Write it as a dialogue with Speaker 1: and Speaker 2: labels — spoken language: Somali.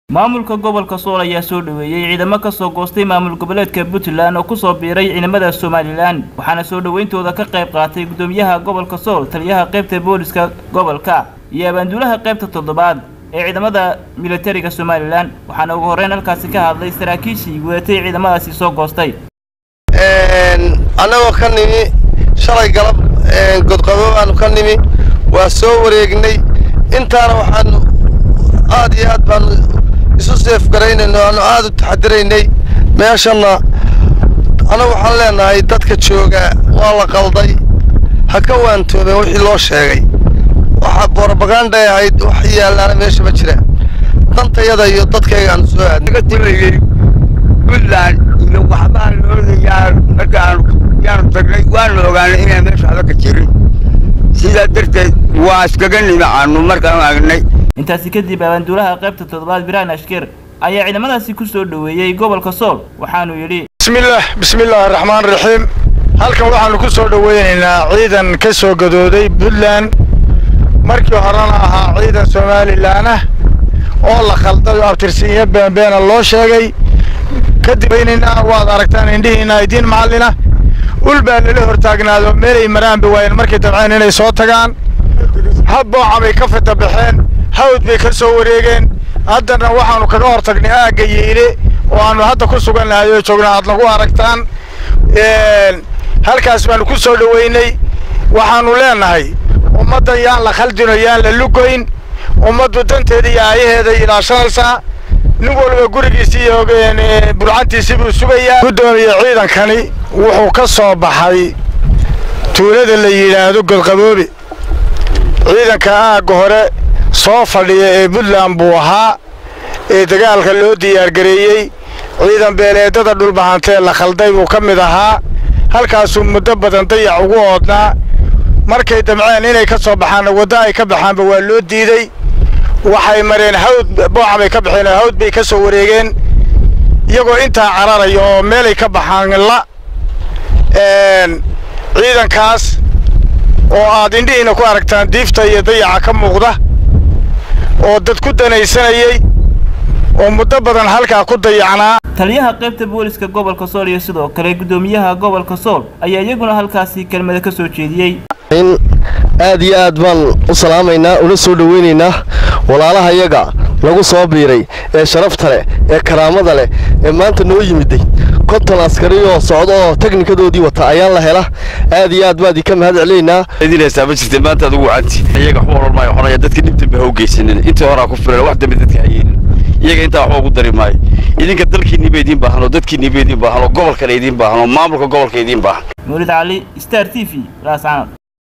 Speaker 1: maamulka gobolka sool ayaa soo dhoweeyey ciidamo ka soo goostay maamul goboleedka puntland oo kusoo biiray ciidamada somalilan waxaana soo dhoweyntooda ka qayb qaatay guddoomiyaha gobolka sool taliyaha qaybta booliska gobolka iyo abaanduulaha qaybta toddobaad ee ciidamada militariga somalilan waxaana ugu horreyn halkaasi ka hadlay saraakiishii wadatay ciidamadaasi soo goostay
Speaker 2: annagoo ka nimi shalay galab godqabo aanu ka nimi waa soo wareegnay intaana waxaanu aad iyo aad baanu isu seefgaraynayno aanu aad u taxadiraynay meeshanna annagu waxaan leenahay dadka jooga waa la qalday ha ka waantoobeen wixii loo sheegay waxaa borobagandhay ahayd wax yaallaana meesha ma jira dantayada iyo dadkayga aanu soo aadnay
Speaker 3: timayey puntland iyo waxbaa loodayaa markaanu yaanu tagnay waanu ogaanay inaan meesha waxba ka jirin sidaa darteed waa iskaga nimacaanu markaanu agnay
Speaker 1: intaasi kadib abaanduulaha qaybta toddobaad biraan ashkir ayaa ciidamadaasi ku soo dhoweeyey gobolka sool waxaanuu yidhi
Speaker 4: bismillaah bismillaahi raxmaan raxiim halkan waxaannu ku soo dhoweynaynaa ciidan ka soo gadooday puntland markii horena ahaa ciidan somalilan ah oo la khalday oo abtirsiinyo beenbeena loo sheegay kadib weynaynaa waad aragtaan indhihiinna idiin macallina ul baa lala hortaagnaado meelay maraanba waayeen markay dabceen inay soo tagaan habbooca bay ka fita baxeen hawd bay ka soo wareegeen haddana waxaannu kaga hor tagnay aagga yiile oo aannu hadda ku sugan nahay oo joogna aad nagu aragtaan halkaas baannu ku soo dhoweynay waxaannu leenahay ummaddan yaan la khaldino yaan la lugoyn ummaddu danteeda iyo aayaheeda ilaashanaysaa nin walba gurigiisi iyo burcantiisii buu sugayaa guddoomiye ciidankani wuxuu ka soo baxay tuulada la yidhaahdo godqaboobe ciidanka aagga hore soo fadhiya ee puntland buu ahaa ee dagaalka loo diyaargareeyey ciidan beeleedada dhulbahantee la khalday buu ka mid ahaa halkaasuu muddo badan dayac ugu oodnaa markay damceen inay ka soo baxaanna waddo ay ka baxaanba waa loo diidey waxay mareen hawd booca bay ka baxeen oo hawd bay ka soo wareegeen iyagoo intaa cararaya oo meelay ka baxaan la ciidankaas oo aad indhihiina ku aragtaan diifta iyo dayaca ka muuqda oo dad ku danaysanayey oo muddo badan halkaa ku dayacnaa
Speaker 1: taliyaha qaybta booliska gobolka sool iyo sidoo kale guddoomiyaha gobolka sool ayaa iyaguna halkaasi kelmada ka soo jeediyey
Speaker 2: in aad iyo aad baan u salaamaynaa una soo dhoweynaynaa walaalahayaga lagu soo biiray ee sharafta leh ee karaamada leh ee maanta noo yimiday konton askari oo socda oo teknikadoodii wata ayaan la hela aad iyo aad baad ka mahad celinaynaa
Speaker 5: idin haysaa ma jirtay maanta adugu wacanti iyaga waxba oran maayo xonaya dadka dhib dambe ha u geysanin intii horaa ku filan wax dambe dadka hayeenin iyaga intaa waxba ugu dari maayo idinka dalkiinniba idiin baahan oo dadkiinniba idiin baahan oo gobolkana idiin baahan oo maamulka gobolka idiin baahan
Speaker 1: mawlid cali star t v laascanad